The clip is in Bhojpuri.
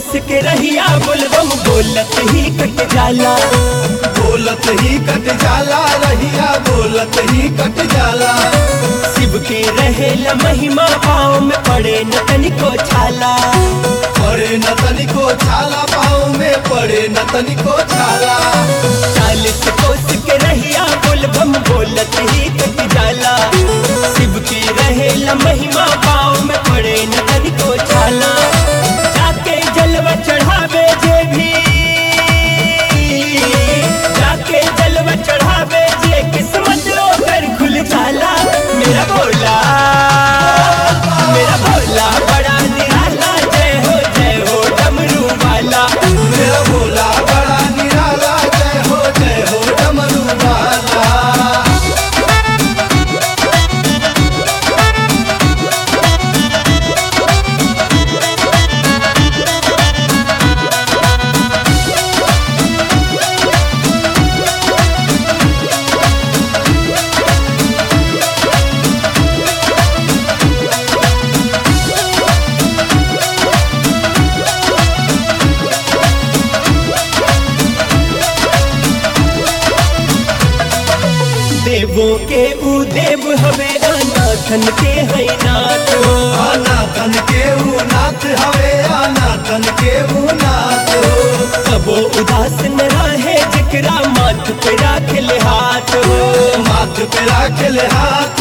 कोस के रहिया बोलबम बोलत ही कट जाला बोलत ही कट जाला रहिया बोलत ही कट जाला शिव के रहेला महिमा पाँव में पड़े न तनिको छाला पड़े न तनिको छाला पाँव में पड़े न तनिको छाला चालीस कोस के रहिया बोलबम बोलत ही कट जाला शिव की रहेला महिमा पाँव में पड़े न तनिको छाला जाके जलवा चढ़ावे जे भी जाके जलवा चढ़ावे जे किस्मत ओकर खुल जाला मेरा भोला मेरा भोला बड़ा निराला जय हो जय हो डमरू वाला मेरा भोला बड़ा निराला जय हो जय हो डमरू वाला देवों के ऊ देव हवे अनाथन के है नाथ हो आना तन के ऊ नाथ हवे आना तन के ऊ नाथ हो कबो उदास न रहे जिकरा माथ पे राख ले हाथ हो माथ पे राखल हाथ